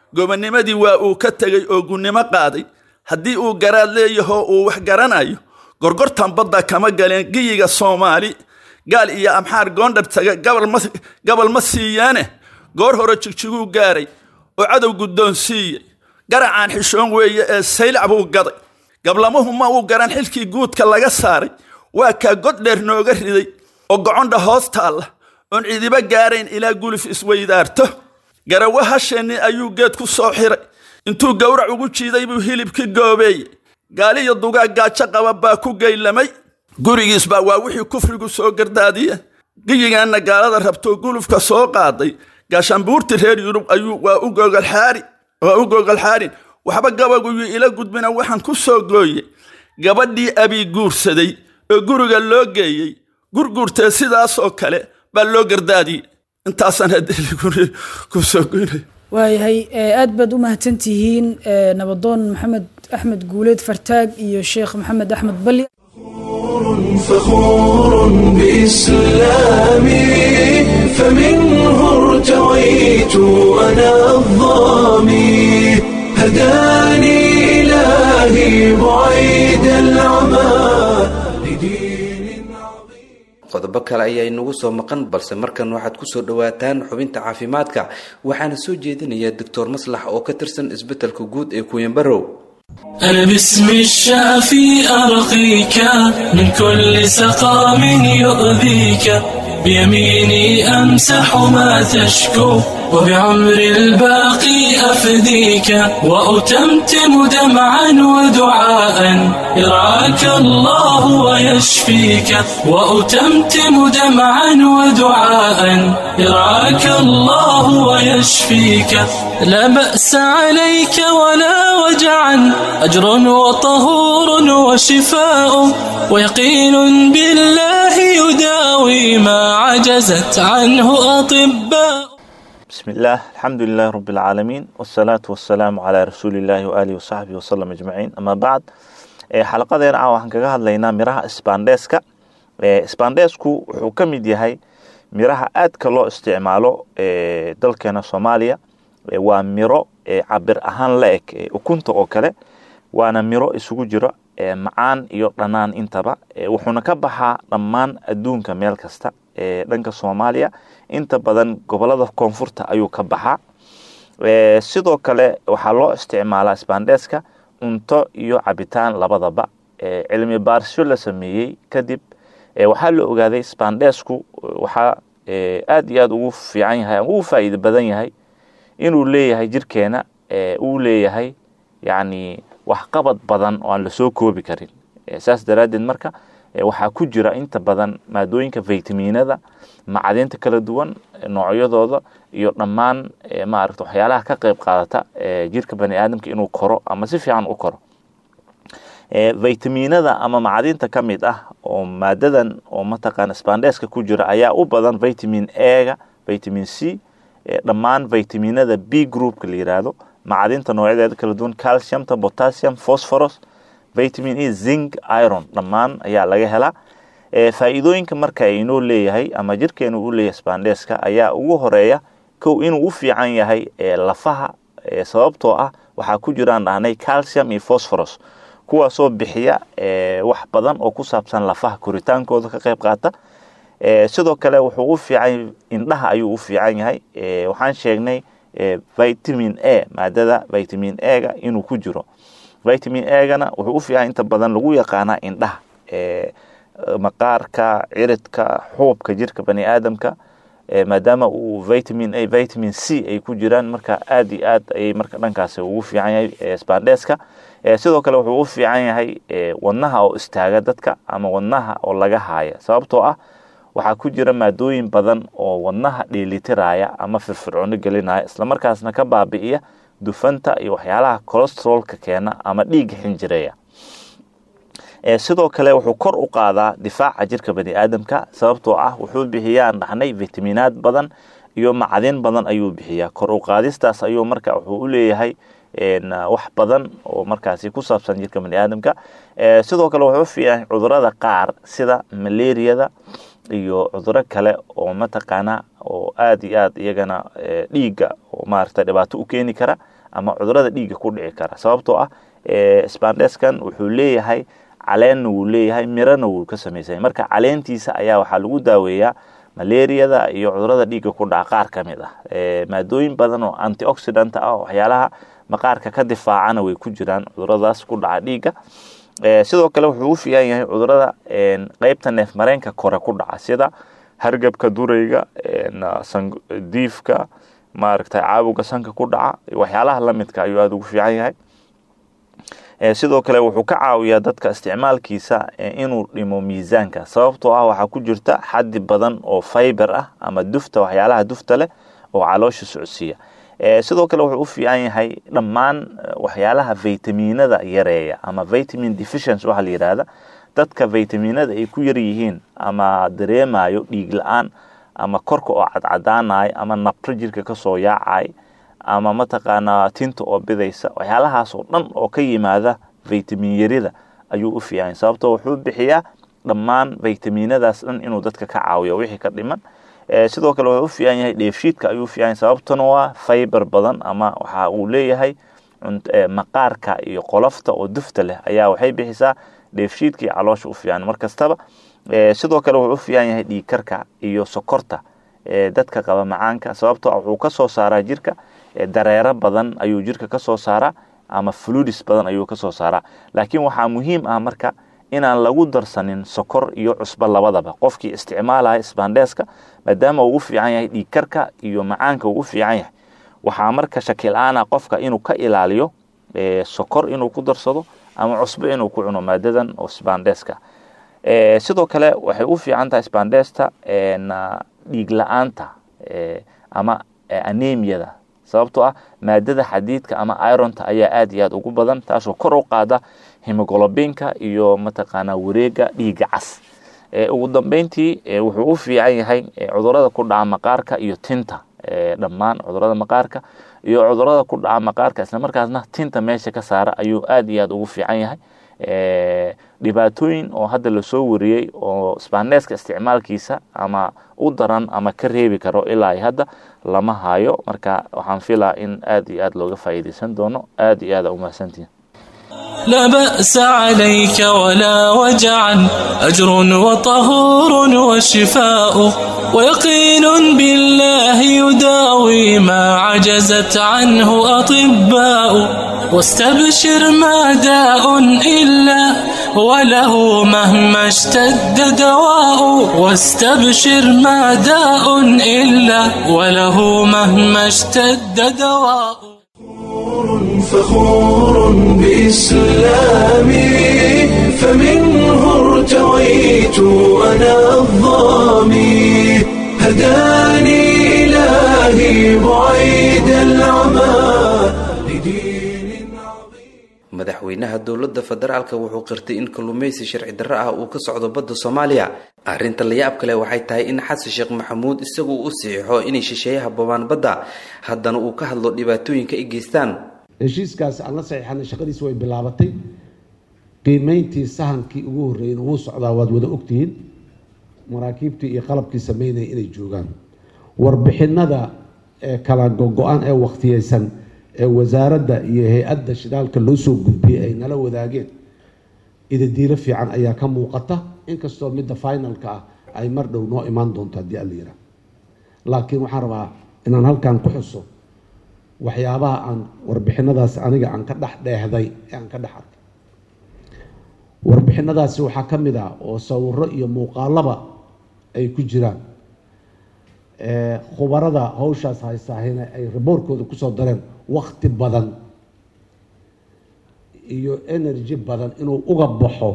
gobonnimadii waa uu ka tegey oo gunnimo qaaday haddii uu garaad leeyahoo uu wax garanayo gorgortan badda kama galeen giyiga soomaali gaal iyo amxaar goondhar taga gabal ma siiyaane goor hore jigjiguu gaaray oo cadow guddoon siiyey garacaan xishoon weeye ee saylac buu gaday gablamuhu ma uu garan xilkii guudka laga saaray waa kaa god dheer nooga riday oo gocondha hoos taalla oon cidiba gaarayn ilaa guluf isweydaarto garawa hasheenni ayuu geed ku soo xiray intuu gowrac ugu jiiday buu hilibkii goobeeyey gaaliyo dugaag gaajo qaba baa ku geylamay gurigiis baa waa wixii kufrigu soo gardaadiye giyigaanna gaalada rabtoo gulufka soo qaaday gaashaanbuurti reer yurub ayuu waa u gogolxaari waa u gogolxaarin waxba gabaguyuu ila gudbina waxaan ku soo gooyey gabadhii abii guursaday oo guriga loo geeyey gurguurtee sidaasoo kale baa loo gardaadiyey intaasaan haddii ku soo goynay waayahay aad baad u mahadsantihiin nabadoon maxamed axmed guuleed fartaag iyo sheekh maxamed axmed balli فخور بإسلامي فمنه ارتويت أنا الظامي هداني إلهي بعيد العمى لدين عظيم qodobo kale ayaa inagu soo maqan balse markan waxaad kusoo dhawaataan xubinta caafimaadka waxaana soo jeedinaya doctor maslax oo ka tirsan isbetelka guud ee kuyanbarow أنا باسم الشافي أرقيك من كل سقام يؤذيك بيميني أمسح ما تشكو وبعمر الباقي أفديك وأتمتم دمعا ودعاء يرعاك الله ويشفيك وأتمتم دمعا ودعاء يرعاك الله ويشفيك لا بأس عليك ولا وجعا أجر وطهور وشفاء ويقين بالله يداوي ما عجزت عنه أطباء بسم الله الحمد لله رب العالمين والصلاة والسلام على رسول الله وآله وصحبه وسلم أجمعين أما بعد xalaqadeena ah waxaan kaga hadlaynaa miraha sbandeska sbandesku wuxuu ka mid yahay miraha aadka loo isticmaalo dalkeena soomaaliya waa miro cabir ahaan la eg ukunta oo kale waana miro isugu jiro macaan iyo dhanaan intaba wuxuuna ka baxaa dhammaan adduunka meel kasta dhanka soomaaliya inta badan gobolada koonfurta ayuu ka baxaa sidoo kale waxaa loo isticmaalaa sbandeska cunto iyo cabitaan labadaba cilmi baarisyo la sameeyey kadib waxaa la ogaaday spandesku waxaa aad iyo aad ugu fiican yahay ama ugu faa'iido badan yahay inuu leeyahay jirkeena uu leeyahay yacni waxqabad badan oo aan lasoo koobi karin saas daraaddeed marka waxaa ku jira inta badan maadooyinka vitaminada macdinta kala duwan noocyadooda iyo dhammaan maarata waxyaalaha ka qayb qaadata jirka bani aadamka inuu koro ama si fiican u koro vitaminada ama macdinta ka mid ah oo maadadan oo mataqaana spandeska ku jira ayaa u badan vitamin ega vitamin c dhammaan vitaminada b groupka la yiraahdo macdinta noocyadeeda kala duwan calciumta potassium phosphorus vitamin e zinc iron dhammaan ayaa laga helaa faa'iidooyinka marka inoo leeyahay ama jirkeenu u leeyahay spandeska ayaa ugu horeeya kow inuu u fiican yahay lafaha sababtoo ah waxaa ku jiraan dhahnay calcium iyo phosphorus kuwaasoo bixiya wax badan oo ku saabsan lafaha koritaankooda ka qayb qaata sidoo kale wuxuu u fiican indhaha ayuu u fiican yahay waxaan sheegnay vitamin a maadada vitamin ega inuu ku jiro vitamin egana wuxuu u fiican inta badan lagu yaqaanaa indhaha maqaarka ciridka xuubka jirka bani aadamka maadaama uu vitamin a vitamin c ay ku jiraan marka aad iyo aad ayay marka dhankaasi ugu fiican yahay spandeska sidoo kale wuxuu u fiican yahay wadnaha oo istaaga dadka ama wadnaha oo laga haaya sababtoo ah waxaa ku jira maadooyin badan oo wadnaha dheelitiraya ama firfircoono gelinaya islamarkaasna ka baabi'iya dufanta iyo waxyaalaha colostrolka keena ama dhiigga xinjireeya sidoo kale wuxuu kor u qaadaa difaaca jirka bani aadamka sababtoo ah wuxuu bixiyaan dhaxnay vitaminaad badan iyo macdin badan ayuu bixiyaa kor u qaadistaas ayuu marka wuxuu u leeyahay wax badan oo markaasi ku saabsan jirka bani aadamka sidoo kale wuxuu fiican cudurada qaar sida malaariyada iyo cuduro kale oo mataqaana oo aad iyo aad iyagana dhiigga oo maarata dhibaato u keeni kara ama cudurada dhiigga ku dhici kara sababtoo ah spandeskan wuxuu leeyahay caleenna wuu leeyahay mirana wuu ka samaysan marka caleentiisa ayaa waxaa lagu daaweeyaa malaariyada iyo cudurada dhiigga ku dhaca qaar ka mid ah maadooyin badan oo antioxidant ah waxyaalaha maqaarka ka difaacana way ku jiraan cuduradaas ku dhaca dhiigga sidoo kale wuxuu u fiican yahay cudurada qeybta neef mareenka kore ku dhaca sida hargabka durayga diifka maaragtay caabuga sanka ku dhaca waxyaalaha lamidka ayuu aada ugu fiican yahay sidoo kale wuxuu ka caawiyaa dadka isticmaalkiisa inuu dhimo miisaanka sababtoo ah waxaa ku jirta xaddi badan oo fiber ah ama dufta waxyaalaha dufta leh oo caloosha socodsiiya sidoo kale wuxuu u fiican yahay dhammaan waxyaalaha vitaminada yareeya ama vitamin deficiency waxaa la yidhaahda dadka vitaminada ay ku yar yihiin ama dareemayo dhiig la-aan ama korka oo cadcadaanayo ama nabro jirka kasoo yaacay ama mataqaanaa tinta oo bidaysa waxyaalahaas oo dhan oo ka yimaada vitamin yarida ayuu u fiican sababtoo wuxuu bixiyaa dhammaan vitaminadaas dhan inuu dadka ka caawiyo wixii ka dhiman sidoo kale wuxuu u fiican yahay dheefshiidka ayuu fiican sababtuna waa fiber badan ama waxa uu leeyahay maqaarka iyo qolofta oo dufta leh ayaa waxay bixisaa dheefshiidka iyo caloosha u fiican mar kastaba sidoo kale wuxuu u fiican yahay dhiigkarka iyo sokorta dadka qaba macaanka sababtoo wuxuu ka soo saaraa jirka dareero badan ayuu jirka ka soo saaraa ama fludis badan ayuu ka soo saaraa laakiin waxaa muhiim ah marka inaan lagu darsanin sokor iyo cusbo labadaba qofkii isticmaalaya sbandeska maadaama uu u fiican yahay dhiigkarka iyo macaanka uu u fiican yahay waxaa marka shakil-aana qofka inuu ka ilaaliyo sokor inuu ku darsado ama cusbo inuu ku cuno maadadan oo sbandeska sidoo kale waxay u fiican tahay spandesta dhiig la-aanta ama anemiyada sababtoo ah maadada xadiidka ama ironta ayaa aad iyo aad ugu badan taasoo kor u qaada hemogolobinka iyo mataqaanaa wareega dhiiga cas ugu dambeyntii wuxuu u fiican yahay cudurada ku dhaca maqaarka iyo tinta dhammaan cudurada maqaarka iyo cudurada ku dhaca maqaarka islamarkaasna tinta meesha ka saara ayuu aad iyo aad ugu fiican yahay dhibaatooyin oo hadda lasoo wariyey oo sbaneska isticmaalkiisa ama u daran ama ka reebi karo ilaa hadda lama hayo marka waxaan filaa in aad iyo aad looga faa'iidaysan doono aad iyo aad a umahadsantihin لا بأس عليك ولا وجعا أجر وطهور وشفاء ويقين بالله يداوي ما عجزت عنه أطباء واستبشر ما داء إلا وله مهما اشتد دواء واستبشر ما داء إلا وله مهما اشتد دواء فخور بإسلامي فمنه ارتويت أنا الظامي هداني إلهي بعيد العمى لدين عظيم madaxweynaha dowladda federaalka wuxuu qirtay in kalluumaysi sharci darro ah uu ka socdo badda soomaaliya arrinta layaab kale waxay tahay in xasan sheekh maxamuud isagu u siixo inay shisheeyaha babaan badda haddana uu ka hadlo dhibaatooyinka ay geystaan heshiiskaasi aan la saxiixanay shaqadiisi way bilaabatay qiimeyntii sahankii ugu horreeyeyna wuu socdaa waad wada ogtihiin maraakiibtii iyo qalabkii sameynaya inay joogaan warbixinada ee kala go-go-an ee wakhtiyeysan ee wasaaradda iyo hay-adda shidaalka loo soo gudbiyey ay nala wadaageen idadiilo fiican ayaa ka muuqata inkastoo midda finalka ah ay mar dhow noo imaan doonto haddii alla yiraa laakiin waxaan rabaa inaan halkan ku xuso waxyaabaha aan warbixinadaas aniga aan ka dhex dheehday ee aan ka dhex arkay warbixinadaasi waxaa ka mid ah oo sawiro iyo muuqaalaba ay ku jiraan khubarada hawshaas haysaahina ay raboorkooda kusoo dareen wakti badan iyo energy badan inuu uga baxo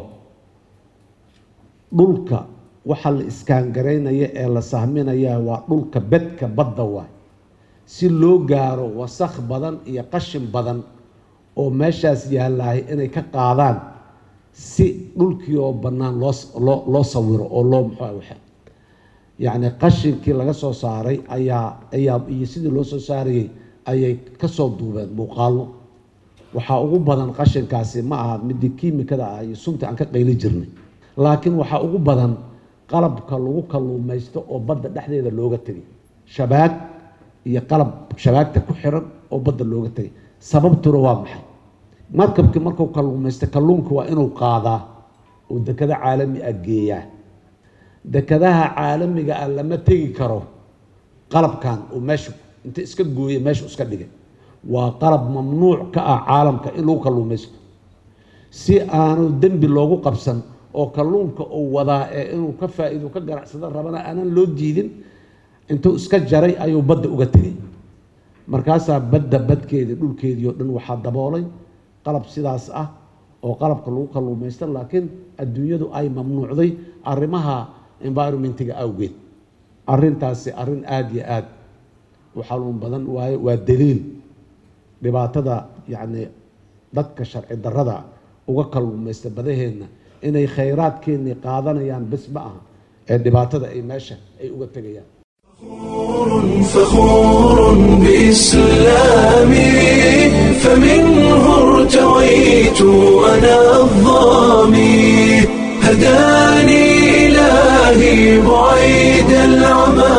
dhulka waxa la iskaangaraynaya ee la sahminaya waa dhulka bedka badda waay si loo gaaro wasakh badan iyo qashin badan oo meeshaas yaalahay inay ka qaadaan si dhulkii oo bannaan loo loo loo sawiro oo loo muxua waxa yacni qashinkii laga soo saaray ayaa ayaa iyo sidii loo soo saarayay ayay kasoo duubeen muuqaallo waxaa ugu badan qashinkaasi ma aha midii kiimikada ah iyo sunta aan ka qayli jirnay laakiin waxaa ugu badan qalabka lagu kalluumaysto oo badda dhexdeeda looga tegay shabaag iyo qalab shabaagta ku xiran oo badda looga tegay sababtuna waa maxay markabkii markuu kalluumaysta kalluunka waa inuu qaadaa oo dekado caalami ah geeyaa dekadaha caalamiga ah lama tegi karo qalabkan oo meesha inta iska gooya meesha iska dhigay waa qalab mamnuuc ka ah caalamka in lagu kalluumaysto si aanu dembi loogu qabsan oo kalluunka uu wadaa ee inuu ka faa-iido ka ganacsado rabana aanan loo diidin intuu iska jaray ayuu badda uga tegay markaasaa badda badkeedii dhulkeedii oo dhan waxaa daboolay qalab sidaas ah oo qalabka lagu kalluumaysta laakiin adduunyadu ay mamnuucday arrimaha environmentiga awgeed arrintaasi arrin aada iyo aada u xanuun badan waaye waa daliil dhibaatada yacni dadka sharci darrada uga kalluumaysta badaheenna inay khayraadkeennii qaadanayaan bes ma aha ee dhibaatada ay meesha ay uga tegayaan فخور بإسلامي فمنه ارتويت أنا الظامي هداني إلهي بعيد العمى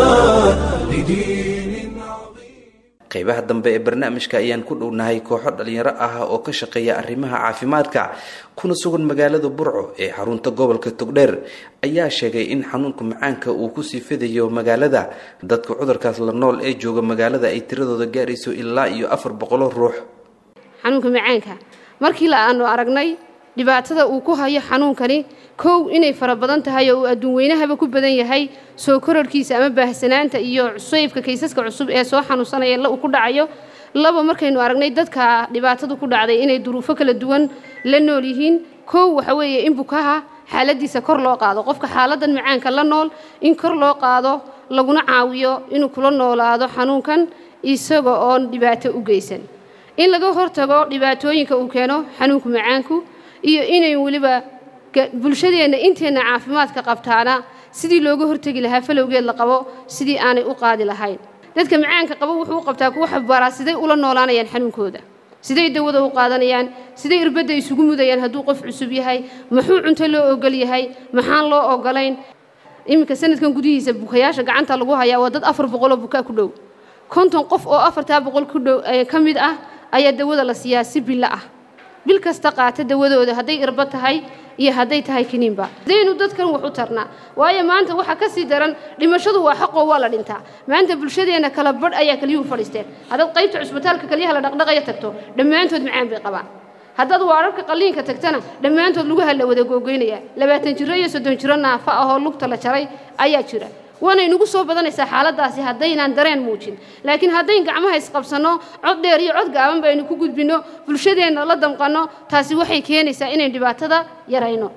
لدين عظيم qaybaha dambe ee barnaamijka ayaan ku dhownahay kooxo dhalinyaro ah oo ka shaqeeya arrimaha caafimaadka kuna sugan magaalada burco ee xarunta gobolka togdheer ayaa sheegay in xanuunka macaanka uu kusii fidayo magaalada dadka cudurkaas la nool ee jooga magaalada ay tiradooda gaarayso ilaa iyo afar boqolo ruux xanuunka macaanka markii la aanu aragnay dhibaatada uu ku hayo xanuunkani kow inay fara badan tahay oo uu adduun weynahaba ku badan yahay soo kororhkiisa ama baahsanaanta iyo cusaybka kaysaska cusub ee soo xanuunsanaya uu ku dhacayo laba markaynu aragnay dadka dhibaatadu ku dhacday inay duruufo kala duwan la nool yihiin kow waxa weeye in bukaha xaaladiisa kor loo qaado qofka xaaladan macaanka la nool in kor loo qaado laguna caawiyo inuu kula noolaado xanuunkan isaga oon dhibaato u geysan in laga hortago dhibaatooyinka uu keeno xanuunka macaanku iyo inay weliba bulshadeenna inteenna caafimaadka qabtaana sidii looga hortegi lahaa falowgeed la qabo sidii aanay u qaadi lahayn dadka macaanka qabo wuxuu u qabtaa kuwa xabbaaraa siday ula noolaanayaan xanuunkooda siday dawada u qaadanayaan siday irbadda isugu mudayaan hadduu qof cusub yahay muxuu cunto loo ogol yahay maxaan loo ogolayn iminka sanadkan gudihiisa bukayaasha gacanta lagu hayaa waa dad afar boqoloo bukaa ku dhow konton qof oo afartaa boqol ku dhow ka mid ah ayaa dawada la siiyaa si bilo ah bil kasta qaata dawadooda hadday irba tahay iyo hadday tahay kiniinba hadaynu dadkan wax u tarnaa waayo maanta waxaa ka sii daran dhimashadu waa xaqoo waa la dhintaa maanta bulshadeenna kala badh ayaa kaliyuhu fadhiisteen haddaad qaybta cusbitaalka kaliyaha la dhaqdhaqaya tagto dhammaantood macaan bay qabaan haddaad waararka qalliinka tagtana dhammaantood lugaha la wada googoynaya labaatan jiro iyo soddon jiro naafa ahoo lugta la jaray ayaa jira waanay nagu soo badanaysaa xaaladaasi haddaynaan dareen muujin laakiin haddayn gacmaha isqabsanno cod dheer iyo cod gaaban baynu ku gudbinno bulshadeenna la damqanno taasi waxay keenaysaa inayn dhibaatada yarayno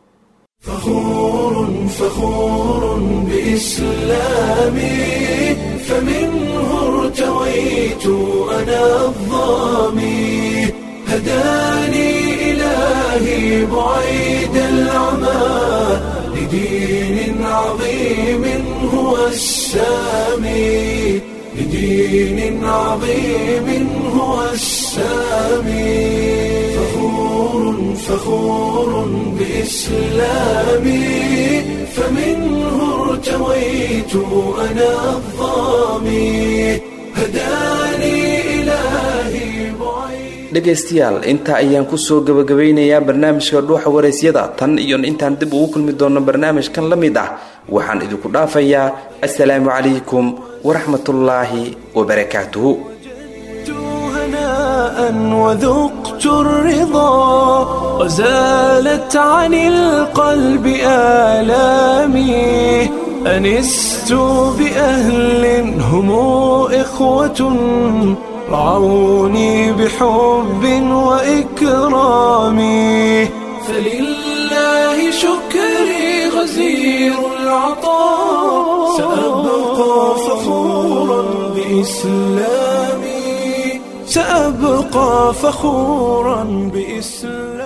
فخور فخور بإسلامي فمنه ارتويت أنا الظامي هداني إلهي بعيد العمى لدين عظيم هو السامي لدين عظيم هو السامي فخور فخور بإسلامي فمنه ارتويت أنا الظامي هداني إلهي بعيد dhegaystayaal intaa ayaan kusoo gabagabeynayaa barnaamijka dhuuxa waraysyada tan iyo intaan dib ugu kulmi doono barnaamijkan la mid ah waxaan idinku dhaafayaa assalaamu calaykum waraxmatullaahi wabarakaatuhu هناء وذقت الرضا وزالت عن القلب آلامي أنست بأهل هم إخوة رعوني بحب وإكرام فلله شكري غزير العطاء سأبقى فخورا بإسلامي سأبقى فخورا بإسلامي